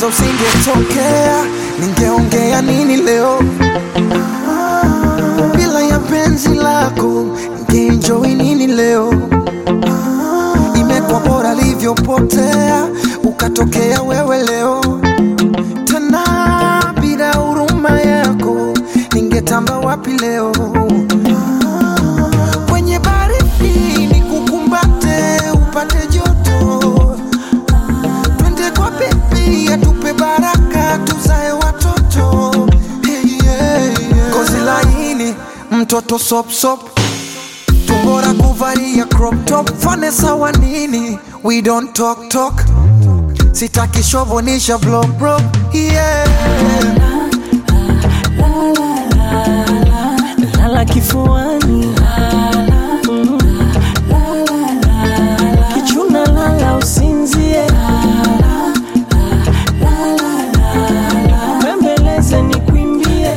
kwanza usingetokea, ningeongea nini leo? Bila ya penzi lako, ningeenjoy nini leo? Imekuwa bora livyopotea, ukatokea wewe leo tena. Bila huruma yako, ningetamba wapi leo? Kwenye baridi nikukumbate, upate joto twende kwa bebi atupe baraka tuzae watoto hey, yeah, yeah. Kozi laini mtoto sopsop tumbora kuvalia crop top fane sawa nini we don't talk talk sitaki shovonisha vlog bro yeah. lala kifuani Mm. kichuna lala usinzie bembeleze ni kwimbie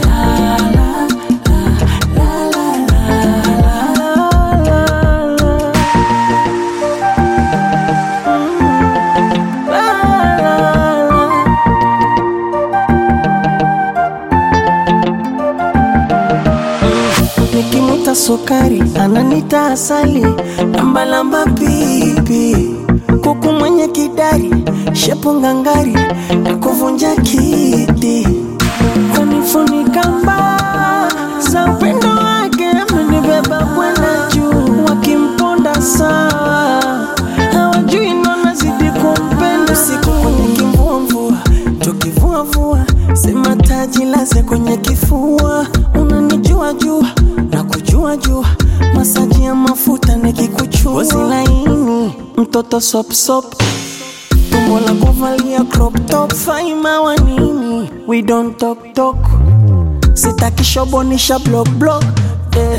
Nikimuta sukari ananita asali, lambalamba pipi, kuku mwenye kidari, shepu ngangari na kuvunja kiti, kunifunika mbaa za upendo wake, amenibeba kwenda juu, wakimponda sawa, hawajui nona zidi kumpenda, usiku kwenye kimvumvua, tukivuavua, sema taji laze kwenye kifua, unanijua jua na kujua jua, masaji ya mafuta nikikuchua, ngozi laini, mtoto sop sop, tumbo la kuvalia crop top, faima wa nini, we don't talk talk, sitaki shobonisha block block, eh.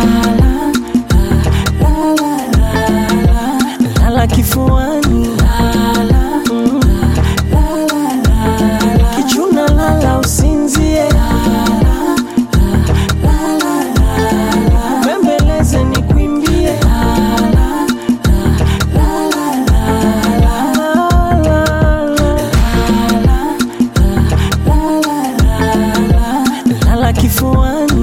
lala kifuani Mm. kichuna lala usinzie bembeleze ni kwimbie lala kifuani